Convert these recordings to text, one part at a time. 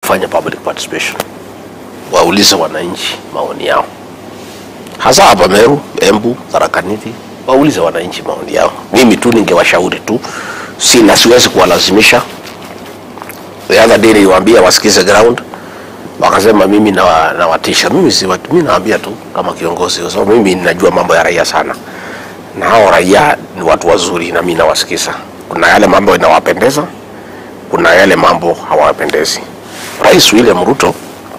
kufanya public participation, waulize wananchi maoni yao, hasa hapa Meru, Embu, Tharaka Nithi, waulize wananchi maoni yao. Mimi tu ningewashauri tu, sina siwezi kuwalazimisha. The other day niliwaambia wasikize ground, wakasema mimi nawa- nawatisha. Mimi si watu- mimi nawaambia tu kama kiongozi, kwa sababu mimi ninajua mambo ya raia sana, na hao raia ni watu wazuri, na mimi nawasikiza. Kuna yale mambo inawapendeza, kuna yale mambo hawapendezi. Rais William Ruto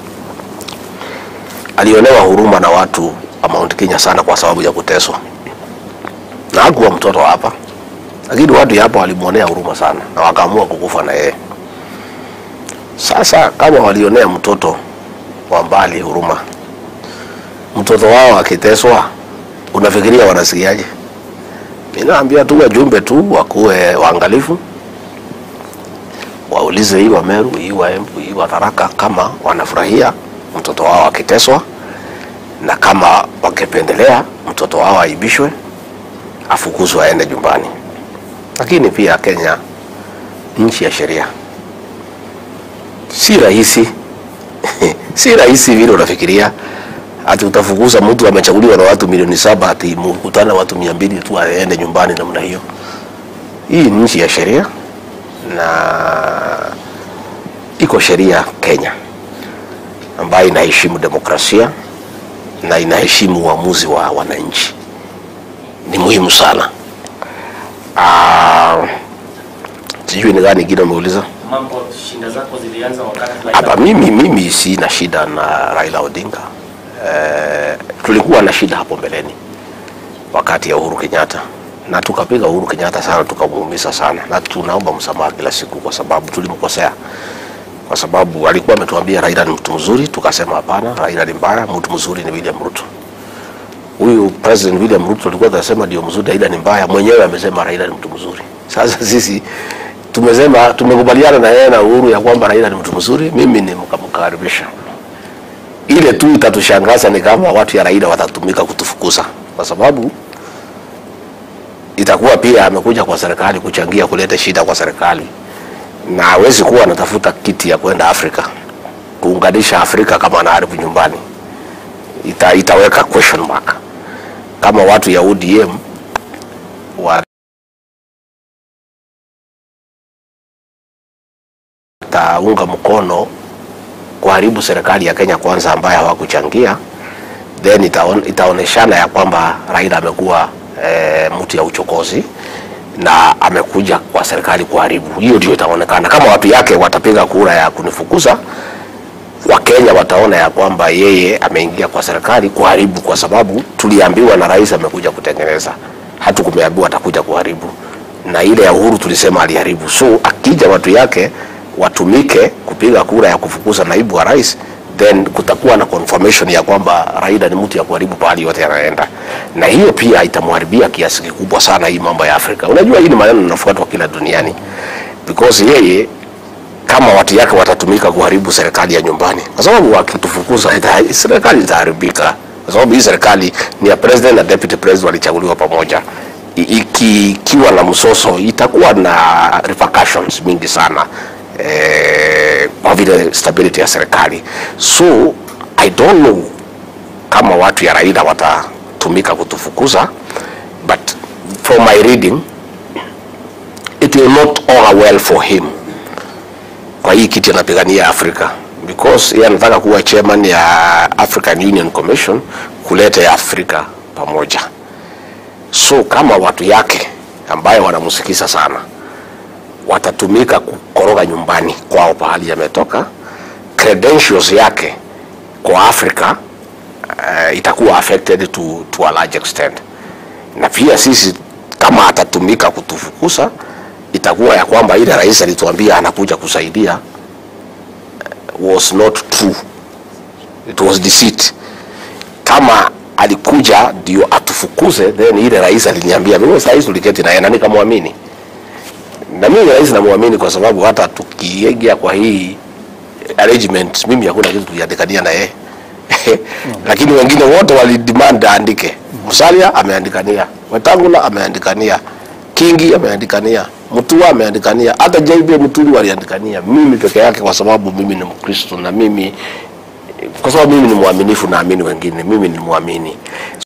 alionewa huruma na watu wa Mount Kenya sana kwa sababu ya kuteswa, na hakuwa mtoto hapa, lakini watu hapa walimwonea huruma sana na wakaamua kukufa na yeye. Sasa kama walionea mtoto wa mbali huruma, mtoto wao akiteswa, unafikiria wanasikiaje? Mimi naambia tu wajumbe tu wakuwe waangalifu, waulize hii wa Meru, hii wa Embu, hii wa Tharaka kama wanafurahia mtoto wao akiteswa, na kama wangependelea mtoto wao aibishwe, afukuzwe aende nyumbani. Lakini pia Kenya nchi ya sheria, si rahisi si rahisi vile unafikiria ati utafukuza mtu amechaguliwa na watu milioni saba ati mkutana watu mia mbili tu aende nyumbani namna hiyo. Hii ni nchi ya sheria na iko sheria Kenya ambayo inaheshimu demokrasia na inaheshimu uamuzi wa wananchi. Ni muhimu sana. Ah, sijui ni gani ingine umeuliza Mambo shinda zako zilianza wakati Raila- hapa. Mimi mimi sina shida na Raila Odinga. Eh, tulikuwa na shida hapo mbeleni wakati ya Uhuru Kenyatta na tukapiga Uhuru Kenyatta sana, tukamuumiza sana, na tunaomba msamaha kila siku kwa sababu tulimkosea, kwa sababu alikuwa ametuambia Raila ni mtu mzuri, tukasema hapana, Raila ni mbaya, mtu mzuri ni William Ruto. Huyu President William Ruto alikuwa anasema ndio mzuri, Raila ni mbaya, mwenyewe amesema Raila ni mtu mzuri. Sasa sisi tumesema tumekubaliana na yeye na Uhuru ya kwamba Raila ni mtu mzuri, mimi ni mkamkaribisha. Ile tu itatushangaza ni kama watu ya Raila watatumika kutufukuza, kwa sababu itakuwa pia amekuja kwa serikali kuchangia kuleta shida kwa serikali, na hawezi kuwa anatafuta kiti ya kwenda Afrika kuunganisha Afrika kama anaharibu nyumbani. Ita, itaweka question mark kama watu ya ODM wa taunga mkono kuharibu serikali ya Kenya kwanza ambayo hawakuchangia, then itaon, itaoneshana ya kwamba Raila amekuwa e, mtu ya uchokozi na amekuja kwa serikali kuharibu. Hiyo ndio itaonekana. Kama watu yake watapiga kura ya kunifukuza, Wakenya wataona ya kwamba yeye ameingia kwa serikali kuharibu, kwa sababu tuliambiwa na rais amekuja kutengeneza, hatukumeambiwa atakuja kuharibu. Na ile ya Uhuru tulisema aliharibu. So akija watu yake watumike kupiga kura ya kufukuza naibu wa rais, then kutakuwa na confirmation ya kwamba Raila ni mtu ya kuharibu pahali yote anaenda, na hiyo pia itamharibia kiasi kikubwa sana hii mambo ya Afrika. Unajua hii ni maneno yanafuatwa kila duniani because yeye kama watu yake watatumika kuharibu serikali ya nyumbani, kwa sababu wakitufukuza ita- serikali itaharibika, kwa sababu hii serikali ni ya president na deputy president walichaguliwa pamoja. I- iki- Ikiwa na msoso itakuwa na repercussions mingi sana eh, kwa vile stability ya serikali. So I don't know kama watu ya Raila watatumika kutufukuza, but from my reading it will not augur well for him kwa hii kiti anapigania Afrika because yeye anataka kuwa chairman ya African Union Commission kuleta ya Afrika pamoja. So kama watu yake ambayo wanamsikiza sana watatumika kukoroga nyumbani kwao pahali yametoka, credentials yake kwa Afrika uh, itakuwa affected to, to a large extent, na pia sisi kama atatumika kutufukuza itakuwa ya kwamba ile rais alituambia anakuja kusaidia uh, was not true, it was deceit. Kama alikuja ndio atufukuze, then ile rais aliniambia mimi, sasa hizi tuliketi naye na nikamwamini, na mimi rais namwamini kwa sababu hata tukiingia kwa hii arrangement, mimi hakuna kitu tuliandikania na yeye lakini wengine wote walidemand aandike. Musalia ameandikania, Wetangula ameandikania, Kingi ameandikania, Mutua ameandikania, hata JB Muturi waliandikania, mimi peke yake, kwa sababu mimi ni Mkristo na mimi, kwa sababu mimi ni mwaminifu, naamini wengine, mimi ni mwamini.